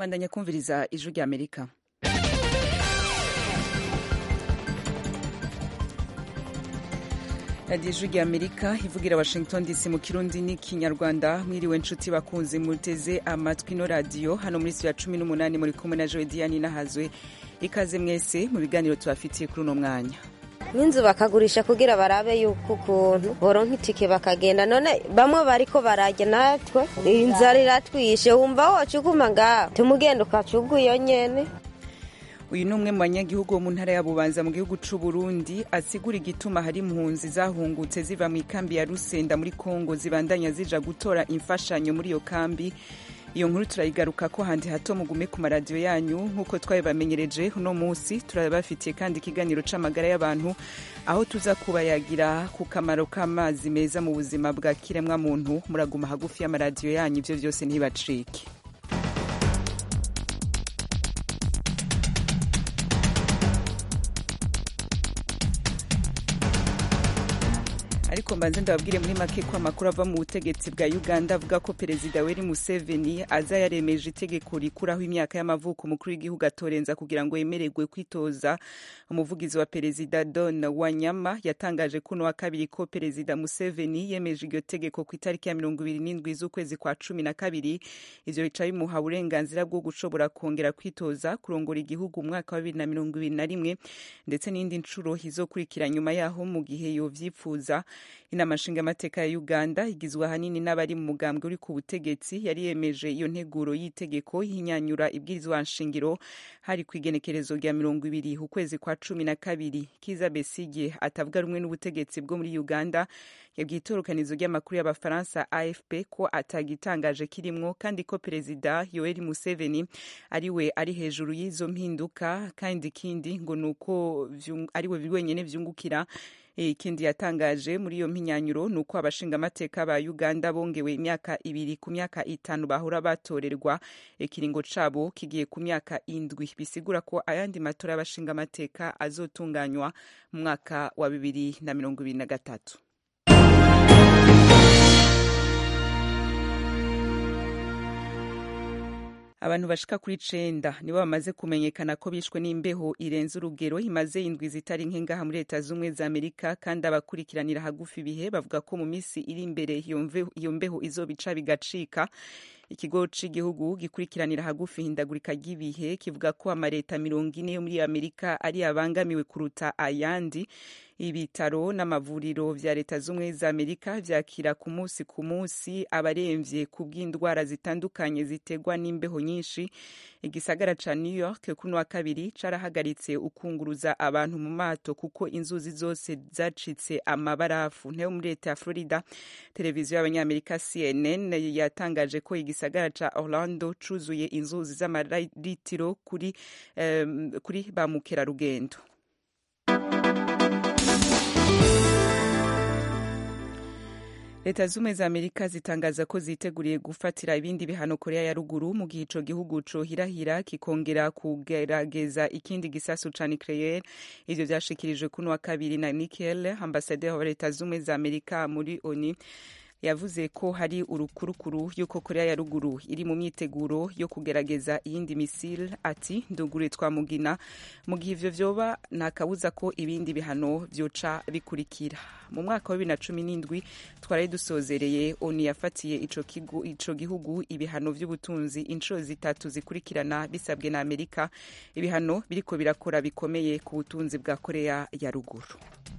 bandanya kumviriza ijwi rya amerika radiyo ijwi rya amerika ivugira washington dc mu kirundi n'ikinyarwanda mwiriwe nshuti bakunzi muteze amatwi ino radiyo hano muri siyo ya cumi n'umunani muri kumwe na jowe diyani nahazwe ikaze mwese mu biganiro tubafitiye kuri uno mwanya n'inzu bakagurisha kugira barabe yuko ukuntu boronka itike bakagenda none bamwe bariko barajya natwe inzara iratwishe wumva wocuguma ngaho tumugenda ukacuga iyo nyene uyu ni umwe mu banyagihugu bo mu ntara ya bubanza mu gihugu c'u Burundi asigura igituma hari impunzi zahungutse ziva mu ikambi ya Rusenda muri Kongo zibandanya zija gutora imfashanyo muri iyo kambi iyo nkuru turayigaruka ko handi hato mugume ku maradiyo yanyu nk'uko twabibamenyereje uno munsi turabafitiye kandi ikiganiro c'amagara y'abantu aho tuza kubayagira ku kamaro k'amazi meza mu buzima bwa kiremwa muntu muraguma hagufi y'amaradiyo yanyu ivyo vyose ntibacike ariko mbanze ndababwire muri make ko amakuru ava mu butegetsi bwa uganda avuga ko perezida weri museveni aza yaremeje itegeko rikuraho imyaka y'amavuko umukuru w'igihugu atorenza kugira ngo yemererwe kwitoza umuvugizi wa perezida don wanyama yatangaje kuno wa kabiri ko perezida museveni yemeje iryo tegeko ku itariki ya mirongo ibiri n'indwi z'ukwezi kwa cumi na kabiri ivyo bica bimuha uburenganzira bwo gushobora kongera kwitoza kurongora igihugu mu mwaka wa bibiri na mirongo ibiri na rimwe ndetse n'indi nshuro izokurikira nyuma yaho mu gihe yovyipfuza inama nshingamateka ya uganda igizwe ahanini n'abari mu mugambwe uri ku butegetsi yari yemeje iyo nteguro y'itegeko yihinyanyura ibwirizwa nshingiro hari ku igenekerezo rya mirongo ibiri ukwezi kwa cumi na kabiri kiza besige atavuga rumwe n'ubutegetsi bwo muri uganda yabwiye itorokanizo ry'amakuru y'abafaransa afp ko atagitangaje kirimwo kandi ko perezida yoweri museveni ari we ari hejuru y'izo mpinduka kandi ikindi ngo ni uko ari we wenyine vyungukira ikindi yatangaje muri iyo mpinyanyuro ni uko abashingamateka ba uganda bongewe imyaka ibiri ku myaka itanu bahora batorerwa ikiringo cabo kigiye ku myaka indwi bisigura ko ayandi matora y'abashingamateka azotunganywa mu mwaka wa bibiri na mirongo ibiri na gatatu abantu bashika kuri cenda nibo bamaze kumenyekana ko bishwe n'imbeho irenze urugero imaze indwi zitari nke ngaha muri leta z'ubumwe za amerika kandi abakurikiranira hagufi ibihe bavuga ko mu minsi iri imbere iyo mbeho izobica bigacika ikigo c'igihugu gikurikiranira hagufi ihindagurika ry'ibihe kivuga ko amaleta mirongo ine yo muri amerika ari abangamiwe kuruta ayandi ibitaro n'amavuriro vya leta z'ubumwe za amerika vyakira ku munsi ku munsi abaremvye ku bw'indwara zitandukanye ziterwa n'imbeho nyinshi igisagara ca new york kuno wa kabiri carahagaritse ukunguruza abantu mu mato kuko inzuzi zose zacitse amabarafu nteyo muri leta ya florida televiziyo y'abanyamerika cnn yatangaje ko igisagara ca orlando cuzuye inzuzi z'amaritiro kuri, um, kuri ba mukerarugendo leta z'ubumwe za amerika zitangaza ko ziteguriye gufatira ibindi bihano korea ya ruguru mu gihe ico gihugu cohirahira kikongera kugerageza ikindi gisasu ca nucleaire ivyo vyashikirijwe kuno wa kabiri na nikel ambasaderi wa leta z'ubumwe za amerika muri oni yavuze ko hari urukurukuru y'uko korea ya ruguru iri mu myiteguro yo kugerageza iyindi misile ati ndugure twamugina mu gihe ivyo vyoba nta kabuza ko ibindi bihano vyoca bikurikira mu mwaka wa bibiri na cumi n'indwi twari dusozereye oni yafatiye ico, ico gihugu ibihano vy'ubutunzi inshuro zitatu zikurikirana bisabwe na amerika ibihano biriko birakora bikomeye ku butunzi bwa korea ya ruguru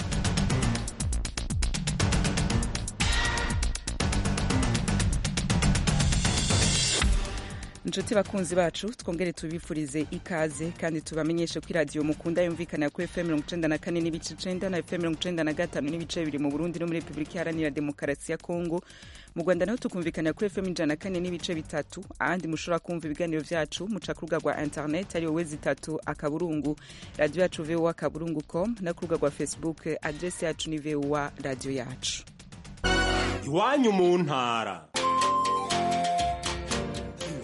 inshuti bakunzi bacu twongere tubifurize ikaze kandi tubamenyeshe ko iradiyo mukunda yumvikana kuri fm mirongo icenda na kane n'ibice icenda na fm mirongo icenda na gatanu n'ibice bibiri mu burundi no muri repubulika iharanira demokarasi ya kongo mu rwanda naho tukumvikana kuri fm ijana na kane n'ibice bitatu ahandi mushobora kumva ibiganiro vyacu muca ku rubuga rwa internet ari wowe zitatu akaburungu radiyo yacu voa akaburungu com no ku rubuga rwa facebook adresi yacu ni voa radiyo yacu iwanyu mu ntara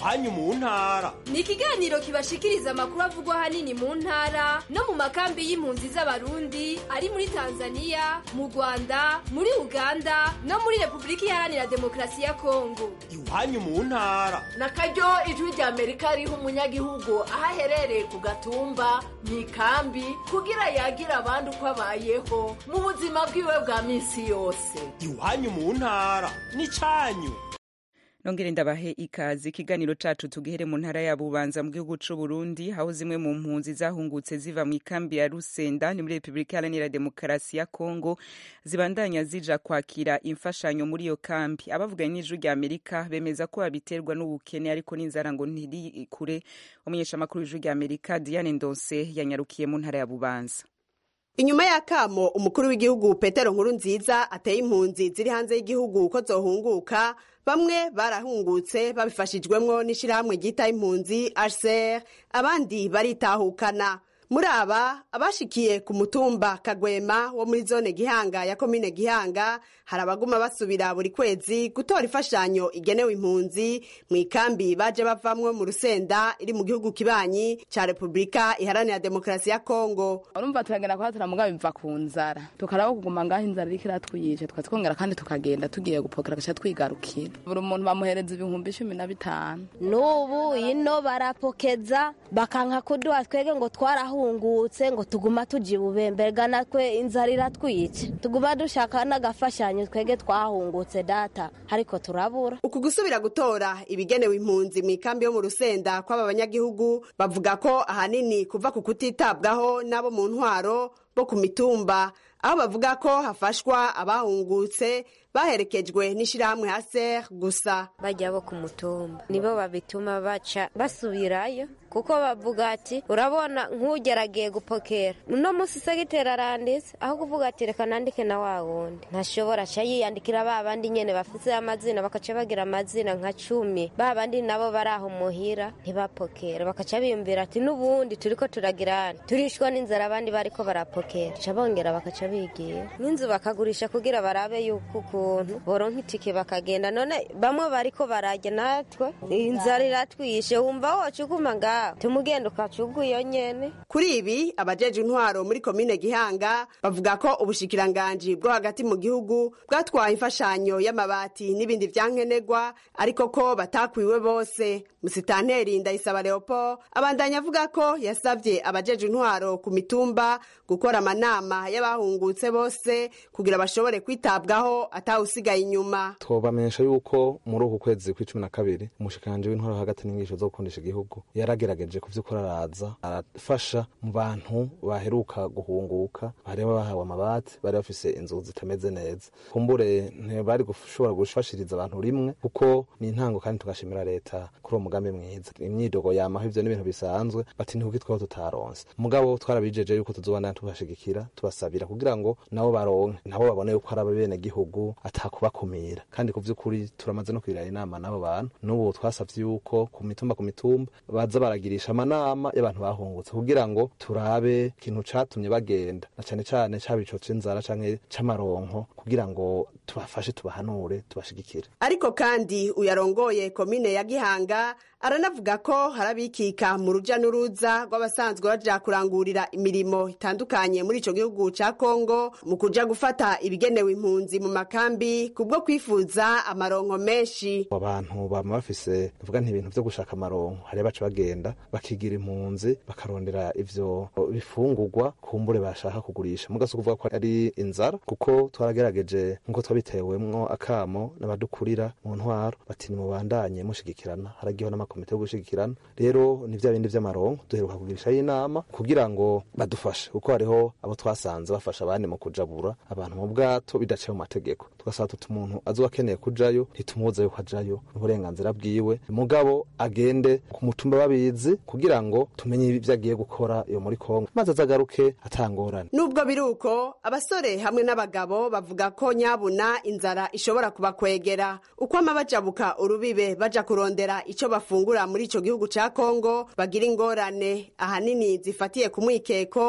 iwanyu mu ntara ni ikiganiro kibashikiriza amakuru avugwa ahanini mu ntara no mu makambi y'impunzi z'abarundi ari muri tanzania mu rwanda muri uganda no muri repubulika iharanira demokarasi ya kongo iwanyu mu ntara na karyo ijwi rya amerika riha umunyagihugu aho aherereye ku gatumba mu ikambi kugira yagira abandi uko abayeho mu buzima bwiwe bwa minsi yose iwanyu mu ntara n'icyanyu nongere ndabahe ikaze ikiganiro cacu tugihere mu ntara ya bubanza mu gihugu c'u Burundi aho zimwe mu mpunzi zahungutse ziva mu ikambi ya Rusenda ni muri Republika Iharanira Demokarasi ya Kongo zibandanya zija kwakira imfashanyo muri iyo kambi abavuganye n'ijwi rya Amerika bemeza ko babiterwa n'ubukene ariko n'inzara ngo ntiri kure umunyeshamakuru w'ijwi rya Amerika Diane Ndonse yanyarukiye mu ntara ya Bubanza inyuma y'akamo umukuru w'igihugu petero nkuru nziza ateye impunzi ziri hanze y'igihugu ko zohunguka bamwe barahungutse babifashijwemwo n'ishirahamwe ryita impunzi hcr abandi baritahukana muri aba abashikiye ku mutumba kagwema wo muri zone gihanga ya komine gihanga hari abaguma basubira buri kwezi gutora imfashanyo igenewe impunzi mu ikambi baje bavamwo mu rusenda iri mu gihugu kibanyi ca repubulika iharanira demokarasi ya kongo urumva turagenda kuhatura mugabo biva ku nzara tukaraba kuguma ngaho inzara iriko iratwiyice twatwongera kandi tukagenda tugiye gupokera gaca twigarukira buri muntu bamuhereza ibihumbi cumi na bitanu n'ubu ino barapokeza bakanka kuduha twege ngo twarahungutse ngo tuguma tuji bubemberga natwe inzara iratwica tuguma dushaka n'agafashanyo twege twahungutse data ariko turabura uku gusubira gutora ibigenewe impunzi mu ikambi yo mu rusenda kw'aba banyagihugu bavuga ko ahanini kuva ku kutitabwaho n'abo mu ntwaro bo ku mitumba aho bavuga ko hafashwa abahungutse baherekejwe n'ishirahamwe haser gusa bajya bo ku mutumba nibo babituma baca basubirayo kuko bavuga ati urabona nk'ugeragiye gupokera uno munsi segiteri aranditse aho kuvuga ati reka nandike na wa wundi ntashobora aca yiyandikira ba bandi nyene bafise amazina bakaca bagira amazina nka cumi ba bandi nabo bari aho muhira ntibapokera bakaca biyumvira ati n'ubundi turiko turagirana turishwa n'inzara abandi bariko barapokera ca bongera bakaca bigira n'inzu bakagurisha kugira barabe yuko ukuntu boronka itike bakagenda none bamwe bariko barajya natwe inzara iratwishe wumva wocukuma ngaho tumugenda ukacuga iyo nyene kuri ibi abajeje intwaro muri komine gihanga bavuga ko ubushikiranganji bwo hagati mu gihugu bwatwaye imfashanyo y'amabati n'ibindi vyankenerwa ariko ko batakwiwe bose musitanteri ndayisaba leopold abandanya avuga ko yasavye abajeje intwaro ku mitumba gukora amanama y'abahungutse bose kugira bashobore kwitabwaho atawusigaye inyuma twobamenyesha yuko muri uku kwezi kw'icumi na kabiri umushikiranganji w'intwaro hagati n'inyigisho zo gukundisha igihugu yaragerageje ku vy'ukuri araza arafasha mu bantu baheruka guhunguka bari bahawe amabati bari bafise inzu zitameze neza kumbure ntibari gushobora gufashiriza abantu rimwe kuko ni intango kandi tugashimira leta kuri uwo mugambi mwiza imyidogo yamaho ivyo n'ibintu bisanzwe bati ntikuki twaba tutaronse mugabo twarabijeje yuko tuzobana tubashigikira tubasabira kugira ngo nabo baronke nabo babone yuko ari ababene gihugu atakubakumira kandi ku vy'ukuri turamaze no kwirana inama n'abo bantu n'ubu twasavye yuko ku mitumba ku mitumba baza baragirisha amanama y'abantu bahungutse kugira ngo turabe ikintu catumye bagenda na cane cane caba ico c'inzara canke c'amaronko kugira ngo tubafashe tubahanure tubashigikire ariko kandi uyarongoye komine ya gihanga aranavuga ko harabikika mu ruja n'uruza rw'abasanzwe baja kurangurira imirimo itandukanye muri ico gihugu ca kongo mu kuja gufata ibigenewe impunzi mu makambi kubwo kwifuza amaronko menshi abantu bama bafise vuga nti ibintu vyo gushaka amaronko hariya baca bagenda bakigira impunzi bakarondera ivyo bifungurwa kumbure bashaka kugurisha mugasi kuvuga ko ari inzara kuko twaragerageje nkuko twabitewemwo akamo n'abadukurira mu ntwaro bati nimubandanye mushigikirana haragiho n'amakomite yo gushigikirana rero ni vya bindi vy'amaronko duheruka kugirishayo inama kugira ngo badufashe kuko hariho abo twasanze bafasha abandi mu kujabura abantu mu bwato bidaciye mu mategeko tugasaba tuti umuntu azoba akeneye kujayo ntitumubuze yuko ajayo n'uburenganzira bwiwe mugabo agende ku mutumba babizi kugira ngo tumenye ivyo agiye gukora iyo muri kongo maze azagaruke atangorane nubwo biri uko abasore hamwe n'abagabo bavuga ko nyabuna inzara ishobora kubakwegera uko ama bajabuka urubibe baja kurondera ico bafungura muri ico gihugu ca kongo bagira ingorane ahanini zifatiye ku mwikeko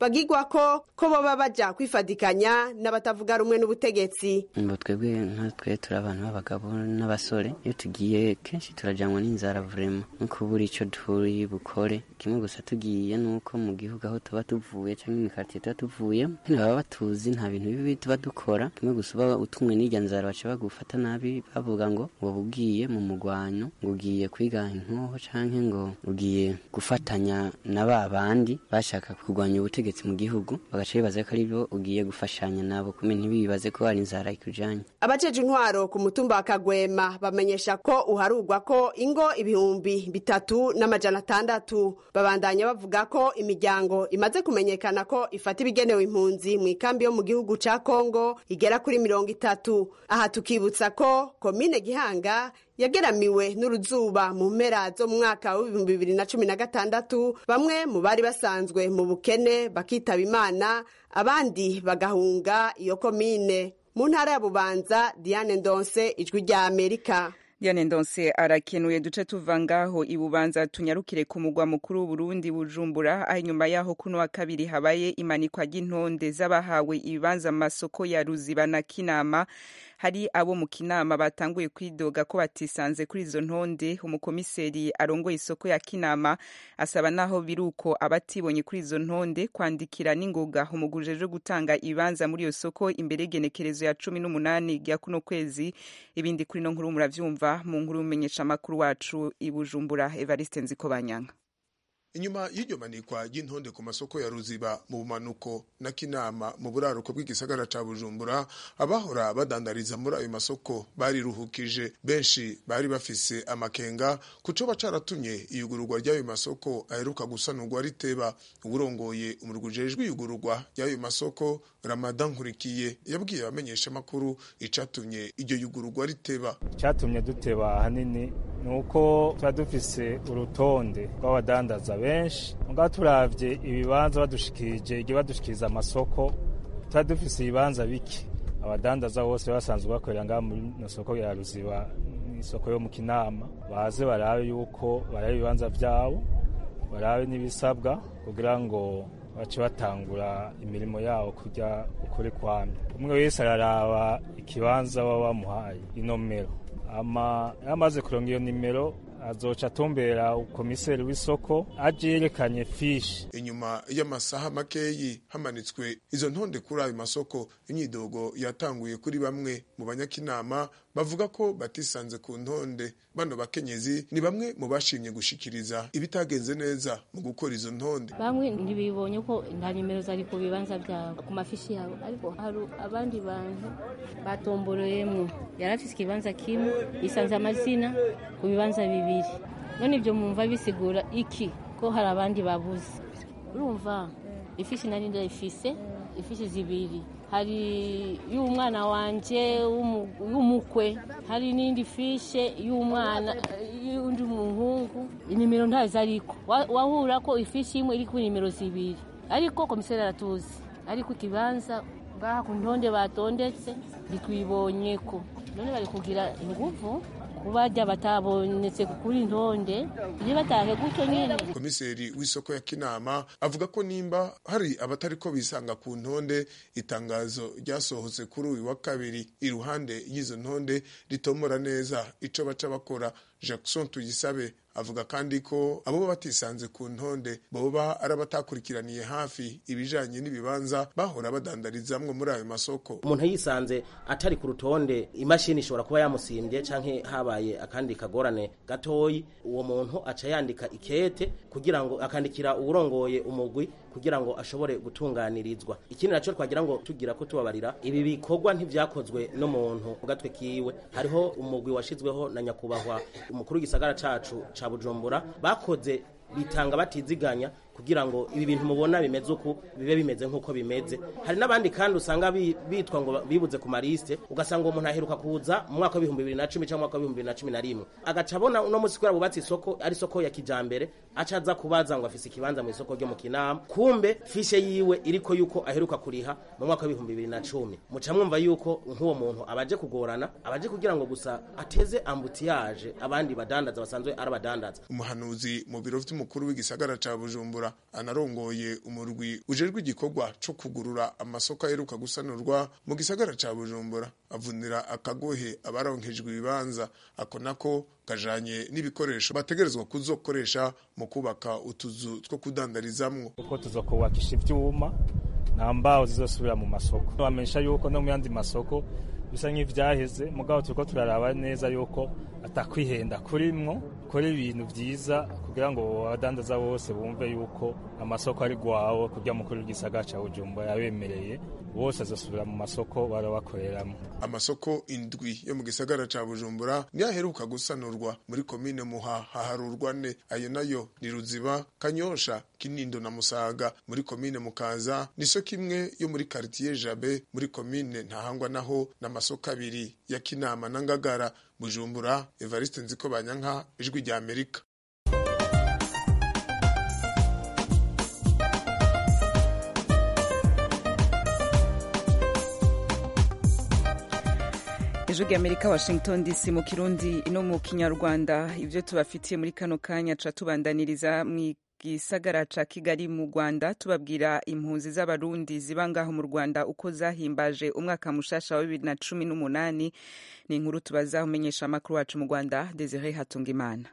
bagigwa ko ko boba baja kwifadikanya n'abatavuga rumwe n'ubutegetsi ngo twebwe nkatwe turi abantu b'abagabo n'abasore iyo tugiye kenshi turajyanwa n'inzara vurema no kubura icyo turi bukore kimwe gusa tugiye nuko mu gihugu aho tuba tuvuye cyangwa imikaritsiye tuba tuvuyemo baba batuzi nta bintu bibi tuba dukora kimwe gusa uba utumwe n'irya nzara baca bagufata nabi bavuga ngo ngo ugiye mu mugwanyo ngo ugiye kwiga inkoho cyangwa ngo ugiye gufatanya na ba bandi bashaka kurwanya ubutegetsi mu gihugu bagaca bibaza ko ari byo ugiye gufashanya nabo kumenya ntibibaze ko hari inzara ikujanye abajeje intwaro ku mutumba wa kagwema bamenyesha ko uharugwa ko ingo ibihumbi bitatu n'amajana atandatu babandanya bavuga ko imiryango imaze kumenyekana ko ifata ibigenewe impunzi mu ikambi yo mu gihugu ca kongo igera kuri mirongo itatu aha tukibutsa ko komine gihanga yageramiwe n'uruzuba mu mpera zo mu mwaka w'ibihumbi bibiri na cumi na gatandatu bamwe mu bari basanzwe mu bukene bakitaba imana abandi bagahunga iyo komine mu ntara ya bubanza diane ndonse ijwi rya amerika Diane Ndonse arakenuye duce tuva ngaho ibubanza tunyarukire ku mugwa mukuru w'Uburundi Bujumbura aho inyuma yaho kuno wa kabiri habaye imanikwa ry'intonde z'abahawe ibibanza mu masoko ya Ruziba na Kinama hari abo mu Kinama batanguye kwidoga ko batisanze kuri izo ntonde umukomiseri arongoye isoko ya Kinama asaba naho biruko abatibonye kuri izo ntonde kwandikira n'ingoga umugujeje gutanga ibibanza muri iyo soko imbere genekerezo ya cumi n'umunani rya kuno kwezi ibindi kuri no nkuru muravyumva mu nkuru y'umumenyesha amakuru wacu i Bujumbura Evariste Nzikobanyanga inyuma y'iryo manikwa ry'intonde ku masoko ya ruziba mu bumanuko na kinama mu buraruko bw'igisagara ca bujumbura abahora badandariza muri ayo masoko bariruhukije benshi bari bafise amakenga kucoba caratumye iyugururwa ry'ayo masoko aheruka gusanurwa riteba uwurongoye umurwi ujejwe iyugururwa ry'ayo masoko ramadan nkurikiye yabwiye abamenyesha amakuru icatumye iryo yugururwa riteba icatumye duteba ahanini ni uko tuba dufise urutonde rw'abadandaza benshi mugabo turavye ibibanza badushikirije igihe badushikiriza amasoko tuba dufise ibibanza bike abadandaza bose basanzwe bakorera ngaha muri no soko ya ruziba isoko yo mu kinama baze barabe yuko barabe ibibanza vyabo barabe n'ibisabwa kugira ngo bace batangura imirimo yabo kujya ukuri kwamye umwe wese araraba ikibanza baba bamuhaye inomero ama yamaze kuronga iyo nimero azoca atumbera ukomiseri w'isoko aje yerekanye fishi inyuma y'amasaha makeyi hamanitswe izo ntonde kuri ayo masoko imyidogo yatanguye kuri bamwe mu banyakinama bavuga ko batisanze ku ntonde bano bakenyezi ni bamwe mu bashimye gushikiriza ibitagenze neza mu gukora izo ntonde bamwe ntibibonye ko nta nimero zari ku bibanza byabo ku mafishi yabo ariko hari abandi bantu batomboreyemo yari afise ikibanza kimwe yisanze amazina ku bibanza bibiri none ibyo mwumva bisigura iki ko hari abandi babuze urumva ifishi nari ndayifise ifishi zibiri hari y'umwana wanje y'umukwe hari n'indi fishe y'umwana y'undi muhungu inimero ntazo ariko wahura ko ifishi imwe iri kuri nimero zibiri ariko komiseri aratuzi ariko ikibanza ngaha ku ntonde batondetse ntitwibonye ko none bari kugira inguvu kubajya batabonetse kuri ntonde iyo batahe gutyo nyine komiseri w'isoko ya kinama avuga ko nimba hari abatari ko bisanga ku ntonde itangazo ryasohotse kuri uyu wa kabiri iruhande y'izo ntonde ritomora neza ico baca bakora jackson tuyisabe avuga kandi ko abo batisanze ku ntonde boba ari abatakurikiraniye hafi ibijanye n'ibibanza bahora badandarizamwo muri ayo masoko umuntu yisanze atari ku rutonde imashini ishobora kuba yamusimbye canke habaye akandi kagorane gatoyi uwo muntu aca yandika ikete kugira ngo akandikira uwurongoye umugwi kugira ngo ashobore gutunganirizwa ikindi naco twagira ngo tugira ko tubabarira ibi bikorwa ntivyakozwe n'umuntu ku gatwe kiwe hariho umugwi washizweho na nyakubahwa umukuru w'igisagara cacu ca bujumbura bakoze bitanga batiziganya kugira ngo ibi bintu mubona bimeze uku bibe bimeze nk'uko bimeze hari n'abandi kandi usanga bitwa ngo bibuze ku marisite ugasanga umuntu aheruka kuza mu mwaka w'ibihumbi bibiri na cumi cyangwa mwaka w'ibihumbi bibiri na cumi na rimwe agaca abona uno munsi kubera bubatse isoko ari isoko ya kijambere aca aza kubaza ngo afise ikibanza mu isoko ryo mu kinama kumbe fishe yiwe iriko yuko aheruka kuriha mu mwaka w'ibihumbi bibiri na cumi muca mwumva yuko nk'uwo muntu abaje kugorana abaje kugira ngo gusa ateze ambutiyaje abandi badandaza basanzwe ari abadandaza umuhanuzi mu biro vy'umukuru w'igisagara ca bujumbura bujumbura anarongoye umurwi ujejwe igikorwa co kugurura amasoko aheruka gusanurwa mu gisagara ca bujumbura avunira akagohe abaronkejwe ibibanza ako nako kajanye n'ibikoresho bategerezwa kuzokoresha mu kubaka utuzu two kudandarizamwo kuko tuzokubakisha ivyuma nta mbaho zizosubira mu masoko bamenyesha yuko no mu yandi masoko bisa nk'ivyaheze mugabo turiko turaraba neza yuko atakwihenda kurimwo kora ibintu vyiza kugira ngo abadandaza bose bumve yuko amasoko ari gwawo kurya mukuru w'igisagara ca bujumbura yabemereye bose azosubira mu masoko bara bakoreramwo amasoko indwi yo mu gisagara ca bujumbura niyo aheruka gusanurwa muri komine muha haharurwa ne ayo nayo ni ruziba kanyosha kinindo na musaga muri komine mukaza n'isoko imwe yo muri karitiye jabe muri komine ntahangwa naho n'amasoko abiri ya kinama na ngagara bujumbura evariste nziko banyanka ijwi rya amerika ijwi rya amerika washington dc mu kirundi no mu kinyarwanda ibyo tubafitiye muri kano kanya ca tubandaniriza mu gisagara ca kigali mu rwanda tubabwira impunzi z'abarundi ziba ngaho mu rwanda uko zahimbaje umwaka mushasha wa bibiri na cumi n'umunani ni inkuru tubaza umenyesha amakuru wacu mu rwanda desire hatungimana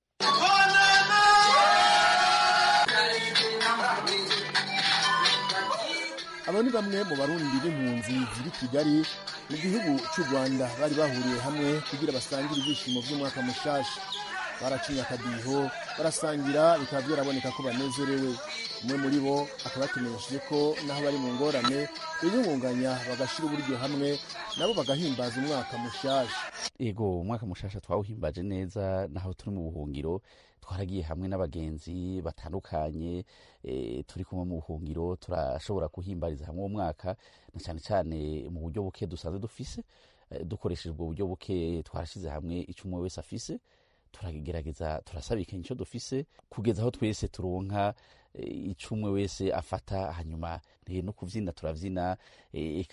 abo ni bamwe mu barundi b'impunzi ziri kigali mu gihugu cy'u rwanda bari bahuriye hamwe kugira basangire ibyishimo by'umwaka mushasha baracinya akadiho barasangira bikaba byaraboneka ko banezerewe umwe muri bo akaba yatumenyesheje ko naho bari mu ngorane biyungunganya bagashyira uburyo hamwe nabo bagahimbaza umwaka mushasha ego umwaka mushasha twawuhimbaje neza naho turi mu buhungiro twaragiye hamwe n'abagenzi batandukanye e, turi kumwe mu buhungiro turashobora kuhimbariza hamwe uwo mwaka na cyane cyane mu buryo buke dusanzwe dufise e, dukoresheje ubwo buryo buke twarashyize hamwe icyo umwe wese afise turagerageza turasabikanya icyo dufise kugeza aho twese turonka e, icyo umwe wese afata hanyuma e, no kuvyina turavyina e,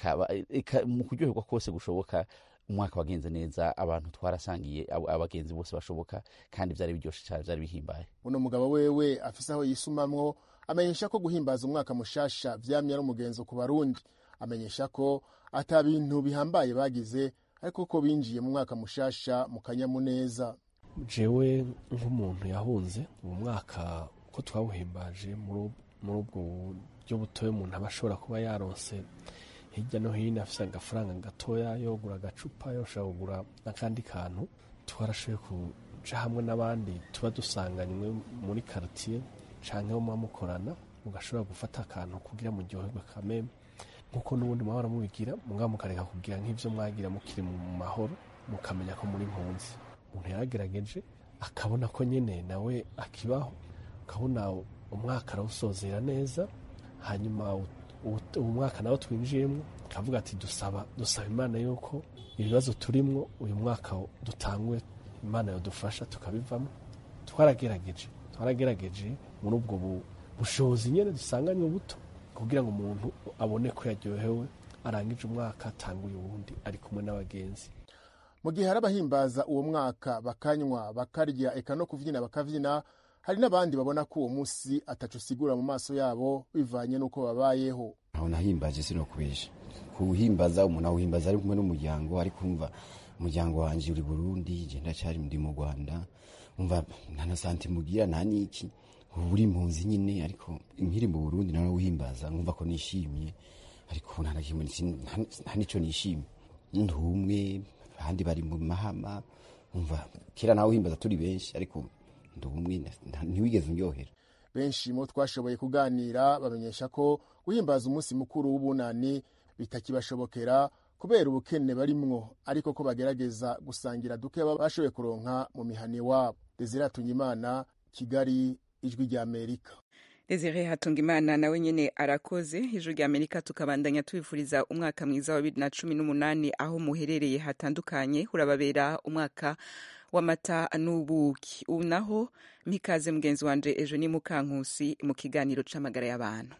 mu kuryoherwa kose gushoboka umwaka wagenze neza abantu twarasangiye abagenzi bose bashoboka kandi byari biryoshe cyane byari bihimbaye uno mugabo wewe afise aho yisumamwo amenyesha ko guhimbaza umwaka mushasha vyamye ari umugenzo ku barundi amenyesha ko ata bintu bihambaye bagize ariko ko binjiye mu mwaka mushasha mu kanyamuneza jewe nk'umuntu yahunze uwo mwaka ko twawuhimbaje muri ubwo buryo butoya umuntu aba ashobora kuba yaronse hirya no hino afise agafaranga gatoya yogura agacupa yoshobora kugura n'akandi kantu twarashoboye kuja hamwe n'abandi tuba dusanganywe muri karitiye canke bo muba mukorana mugashobora gufata akantu kugira muryoherwe kameme nk'uko n'ubundi mwahora mubigira mugabo mukareka kugira nk'ivyo mwagira mukiri mu mahoro mukamenya ko muri mpunzi umuntu yaragerageje akabona ko nyene nawe akibaho ukabona umwaka arawusozera neza hanyuma uwo mwaka nawo twinjiyemo kavuga ati dusaba dusaba imana yuko ibibazo turimwo uyu mwaka dutangwe imana yadufasha tukabivamo twaragerageje twaragerageje muri ubwo bushobozi nyine dusanganywe buto kugira ngo umuntu abone ko yaryohewe arangije umwaka atanguye uwundi ari kumwe n'abagenzi mu gihe hari abahimbaza uwo mwaka bakanywa bakarya eka no kuvyina bakavyina hari n'abandi babona ko uwo munsi ataco usigura mu maso yabo bivanye n'uko babayeho aho nahimbaje sinokubesha kuhimbaza umuntu awuhimbaza ari kumwe n'umuryango ari kumva umuryango wanje uri burundi je ndacyari ndi mu rwanda umva nta na santimu ugira nta n'iki ubu uri impunzi nyine ariko nkiri mu burundi nawe uhimbaza nkumva ko nishimye ariko ubu nta na kimwe nta n'ico nishimye ndi umwe abandi bari mu mahama umva kera nawe uhimbaza turi benshi ariko ndi umwe ntiwigeze uryohera benshi mu twashoboye kuganira bamenyesha ko guhimbaza umunsi mukuru w'ubunani bitakibashobokera kubera ubukene barimwo ariko ko bagerageza gusangira duke baba bashoboye kuronka mu mihana iwabo desire imana kigali ijwi rya amerika desire hatungimana nawe nyene arakoze ijwi rya amerika tukabandanya tubifuriza umwaka mwiza wa bibiri na cumi n'umunani aho muherereye hatandukanye urababera umwaka w'amata n'ubuki ubu naho mpikaze mugenzi wanje ejo ni mukankusi mu kiganiro c'amagara y'abantu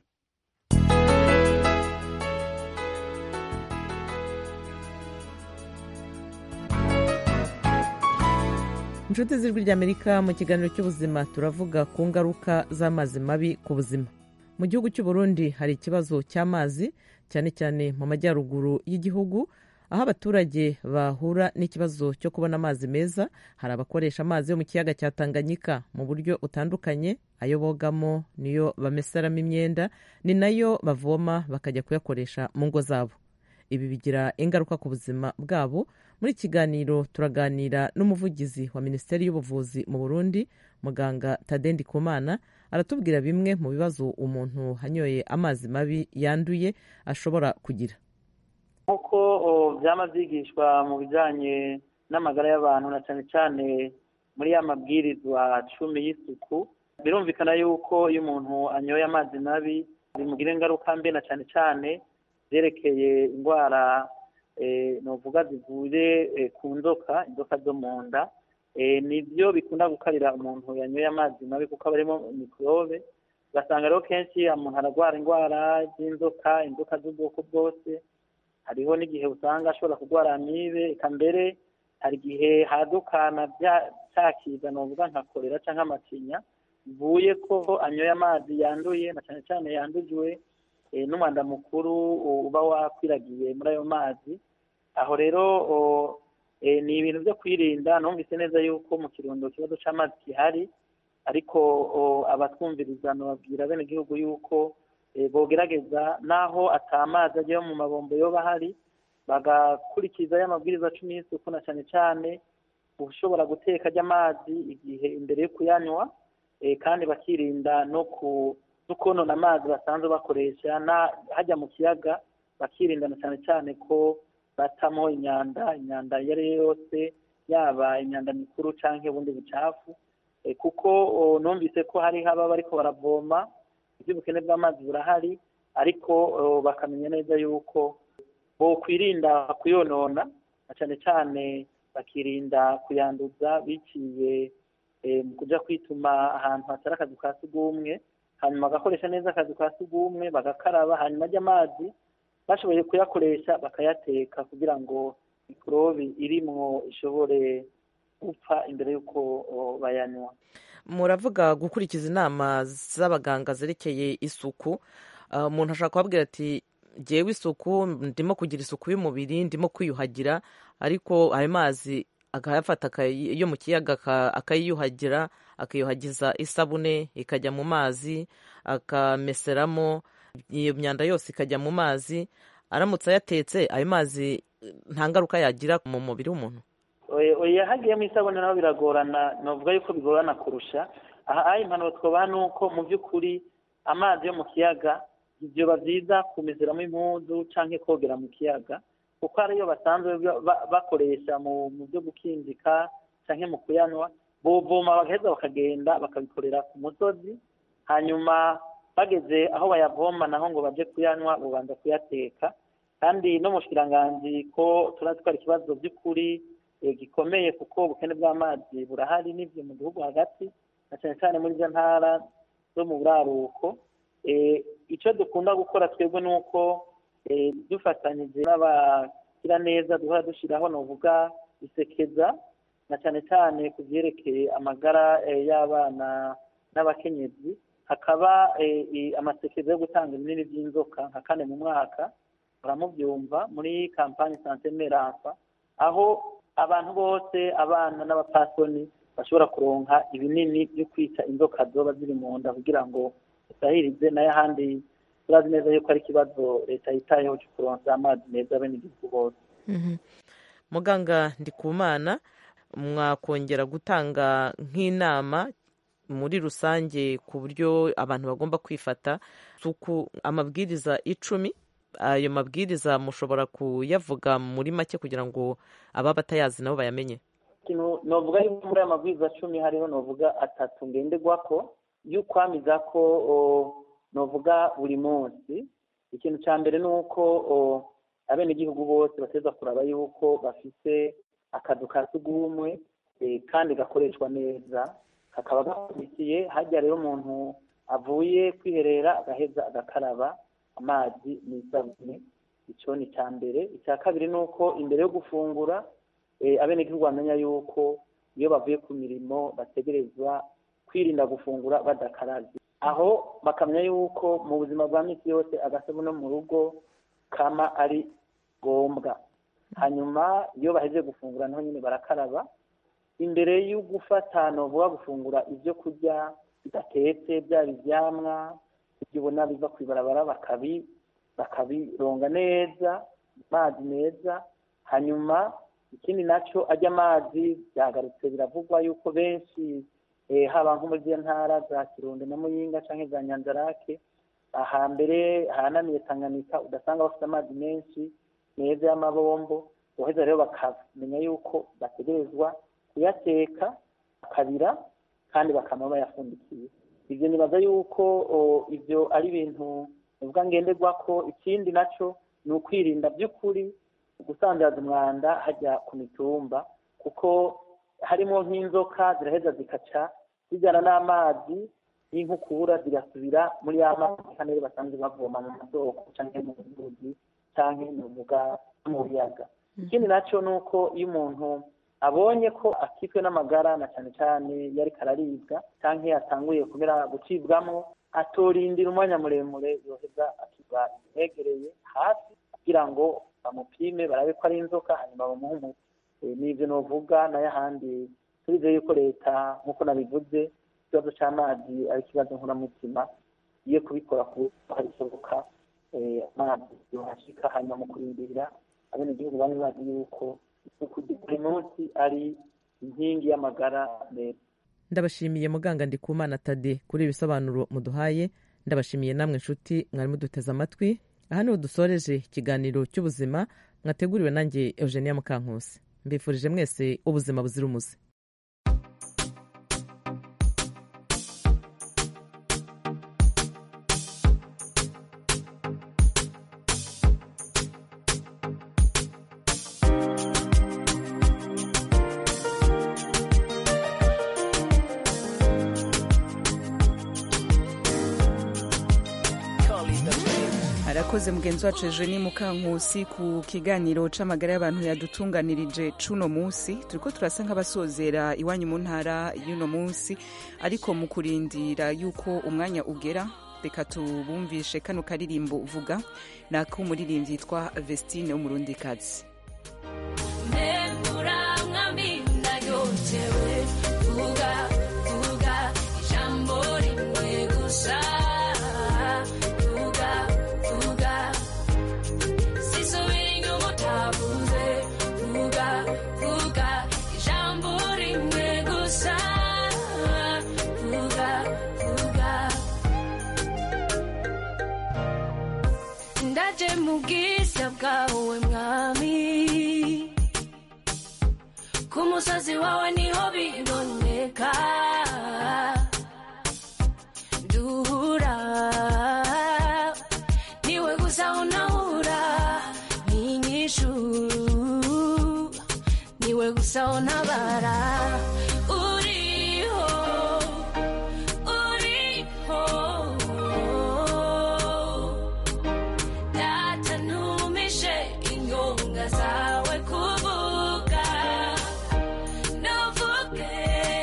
inshuti z'ijwi ry'amerika mu kiganiro cy'ubuzima turavuga ku ngaruka z'amazi mabi ku buzima mu gihugu cy'u Burundi hari ikibazo cy'amazi cyane cyane mu majyaruguru y'igihugu aho abaturage bahura n'ikibazo cyo kubona amazi meza hari abakoresha amazi yo mu kiyaga cya tanganyika mu buryo butandukanye ayo bogamo niyo bameseramo imyenda ni nayo bavoma bakajya kuyakoresha mu ngo zabo ibi bigira ingaruka ku buzima bwabo muri kiganiro turaganira n'umuvugizi wa minisiteri y'ubuvuzi mu burundi muganga tadendi kumana aratubwira bimwe mu bibazo umuntu hanyoye amazi mabi yanduye ashobora kugira nk'uko byaba byigishwa mu bijyanye n'amagara y'abantu na cyane cyane muri ya mabwirizwa cumi y'isuku birumvikana yuko iyo umuntu anyoye amazi mabi bimugira ingaruka mbi na cyane cyane byerekeye indwara nuvuga zivuye ku nzoka inzoka zo mu nda nibyo bikunda gukarira umuntu yanyoye amazi mabi kuko aba arimo mikorobe ugasanga rero kenshi umuntu ararwara indwara z'inzoka inzoka z'ubwoko bwose hariho n'igihe usanga ashobora kurwara amibe eka mbere hari igihe hadukana cyakiza nuvuga nka korera cyangwa amacinya bivuye ko anyoye amazi yanduye na cyane cyane yandujwe n'umwanda mukuru uba wakwiragiye muri ayo mazi aho rero ni ibintu byo kwirinda numvise neza yuko mu kirundo ikibazo cy'amazi gihari ariko abatwumviriza babwira bene igihugu yuko bogerageza n'aho atamazi agiye mu mabombo yoba ahari bagakurikiza y'amabwiriza cumi y'isuku na cyane cyane ushobora guteka ry'amazi igihe imbere yo kuyanywa kandi bakirinda no konona amazi basanzwe bakoresha hajya mu kiyaga bakirinda na cyane cyane ko batamo imyanda imyanda iyo ari yo yose yaba imyanda mikuru cyangwa ubundi bucafu kuko numvise ko hari haba bariko baravoma iby'ubukene bw'amazi burahari ariko bakamenya neza yuko bokwirinda kuyonona na cyane cyane bakirinda kuyanduza biciye mu kujya kwituma ahantu hatari akazu ka sugumwe hanyuma bagakoresha neza akazu ka sugumwe bagakaraba hanyuma ajya amazi bashoboye kuyakoresha bakayateka kugira ngo mikorobi irimwo ishobore gupfa imbere y'uko bayanywa muravuga gukurikiza inama z'abaganga zerekeye isuku umuntu ashobora kubabwira ati ngewe isuku ndimo kugira isuku y'umubiri ndimo kwiyuhagira ariko ayo mazi akayafata yo mu kiyaga akayiyuhagira akiyuhagiza isabune ikajya mu mazi akameseramo iyo myanda yose ikajya mu mazi aramutse ayatetse ayo mazi nta ngaruka yagira mu mubiri w'umuntu oya hagiyemo isabune naho biragorana navuga yuko bigorana kurusha aha impanuro twabaha ni uko mu by'ukuri amazi yo mu kiyaga byoba byiza kumezeramo impuzu cyangwa kogera mu kiyaga kuko ariyo basanzwe bakoresha mu byo gukinjika cyangwa mu kuyanywa bovoma bagaheza bakagenda bakabikorera ku musozi hanyuma bageze aho bayavoma naho ngo bajye kuyanywa bubanza kuyateka kandi no mu shiranganzi ko turatwara ikibazo by'ukuri gikomeye kuko ubukene bw'amazi burahari n'ibyo mu gihugu hagati na cyane cyane muri izo ntara zo mu buraruko icyo dukunda gukora twebwe ni uko dufatanyije n'abagira neza duhora dushyiraho ni uvuga isekeza na cyane cyane ku byerekeye amagara y'abana n'abakenyezi hakaba amasekeza yo gutanga ibinini by'inzoka nka kane mu mwaka baramubyumva muri kampani sante meransa aho abantu bose abana n'abapasoni bashobora kuronka ibinini byo kwica inzoka zoba ziri mu nda kugira ngo zisahirize nayo ahandi turazi neza yuko ari ikibazo leta yitayeho cyo kuronsa amazi meza bene igihugu bose muganga ndikumana mwakongera gutanga nk'inama muri rusange ku buryo abantu bagomba kwifata suku amabwiriza icumi ayo mabwiriza mushobora kuyavuga muri make kugira ngo ababa batayazi nabo bayamenye novuga yuko muri aya mabwiriza cumi hariho novuga atatu ngenderwa ko y'ukwamiza ko novuga buri munsi ikintu cya mbere ni uko abenegihugu bose bateza kuraba yuko bafite akazu ka sugumwe kandi gakoreshwa neza kakaba gakurikiye hajya rero umuntu avuye kwiherera agaheza agakaraba amazi n'isabune icyo ni icya mbere icya kabiri ni uko imbere yo gufungura abenegihugu bamenya yuko iyo bavuye ku mirimo bategerezwa kwirinda gufungura badakaraze aho bakamenya yuko mu buzima bwa minsi yose agasabune mu rugo kama ari ngombwa hanyuma iyo bahejeje gufungura naho nyine barakaraba imbere yo gufata novuga gufungura ibyo kurya bidatetse byaba ibyamwa ibyo ubona biva ku ibarabara bakabi bakabironga neza amazi meza hanyuma ikindi nacyo ajya amazi byagarutse biravugwa yuko benshi haba nko muri ntara za kirundo na muyinga cyangwa za nyanzarake ahambere ahananiye tanganyika udasanga bafite amazi menshi meza y'amabombo boheza rero bakamenya yuko bategerezwa kuyateka bakabira kandi bakaba bayafundikiye ibyo nibaza yuko ibyo ari ibintu bivuga ngenderwa ko ikindi nacyo ni ukwirinda by'ukuri gusandaza umwanda hajya ku mitumba kuko harimo nk'inzoka ziraheza zikaca zijyana n'amazi y'inkukura zigasubira muri ya mazi kandi rero basanzwe bavoma mu masoko cyangwa mu nzuzi cyangwa mu biyaga ikindi nacyo ni uko iyo umuntu abonye ko akitwe n'amagara na cyane cyane iyo ariko araribwa cyangwa yatanguye kubera gucibwamo atorindira umwanya muremure yoheza akiba yegereye hasi kugira ngo bamupime barabe ko ari inzoka hanyuma bamuhe umuti n'ibyo nuvuga nayo ahandi turizeye yuko leta nk'uko nabivuze ikibazo cy'amazi ari ikibazo nkuramutima iyo kubikora ku hari ishoboka amazi yohashika hanyuma mu kurindira abenegihugu bari bazi yuko isuku buri munsi ari inkingi y'amagara meza ndabashimiye muganga ndikumana tade kuri ibisobanuro muduhaye ndabashimiye namwe inshuti mwari muduteze amatwi aha niho dusoreje ikiganiro cy'ubuzima mwateguriwe nanjye eugenia mukankusi mbifurije mwese ubuzima buzira umuze arakoze mugenzi wacu eugenie mukankusi ku kiganiro c'amagara y'abantu yadutunganirije cuno munsi turiko turasa nk'abasozera iwanyu mu ntara y'uno munsi ariko mu kurindira yuko umwanya ugera reka tubumvishe kano karirimbo vuga ni ak'umuririmbyi yitwa vestine w'umurundikazi vuga vuga ijambo rimwe gusa ndaje mu bwiza bwawe mwami ku musozi wawe niho biboneka duhura niwe gusa unahura n'inyishu niwe gusa untabara uriho uriho data ntumishe inyonga zawe kuvuga ntuvuge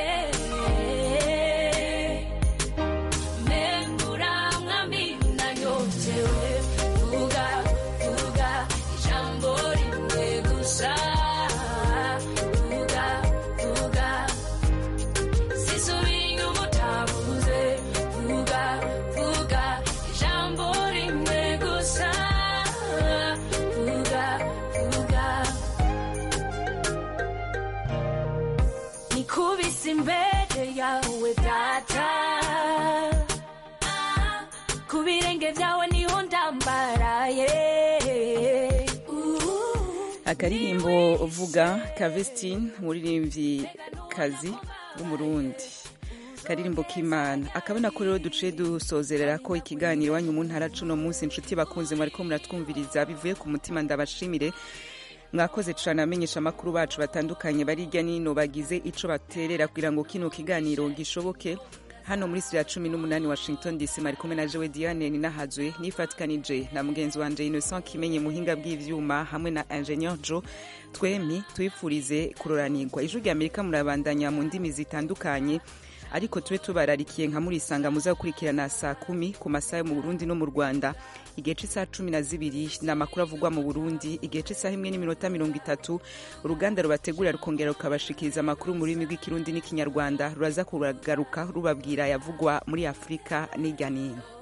membura mwami nanyotewe vuga vuga ijambo rimwe gusa vuga vuga sisubira inyuma utavuze vuga vuga ijambo rimwe gusa vuga vuga nikubise imbere yawe data ku birenge byawe niho ndambaraye akaririmbo vuga ka vestine umuririmbyi kazi w'umurundi karirimbo k'imana akabona ko rero duciye dusozerera ko ikiganiro iwanyu mu ntara cuno munsi inshuti bakunze mwariko muratwumviriza bivuye ku mutima ndabashimire mwakoze cyane abamenyesha amakuru bacu batandukanye bari hirya n'ino bagize ico baterera kugira ngo kino kiganiro gishoboke hano muri studio ya cumi n'umunani washington dc mari kumwe na jewe diane ninahazwe nifatikanije na mugenzi wanje innocent kimenye muhinga bw'ivyuma hamwe na ingenieur jo twemi twifurize kuroranirwa ijwi rya amerika murabandanya mu ndimi zitandukanye ariko tube tubararikiye nka murisanga muza gukurikirana saa kumi ku masaha yo mu burundi no mu rwanda igihe c'isaha cumi na zibiri ni amakuru avugwa mu burundi igihe c'isaha imwe n'iminota mirongo itatu uruganda rubategurira rukongera rukabashikiriza amakuru mu rurimi rw'ikirundi n'ikinyarwanda ruraza kuragaruka rubabwira yavugwa muri afurika n'irya nino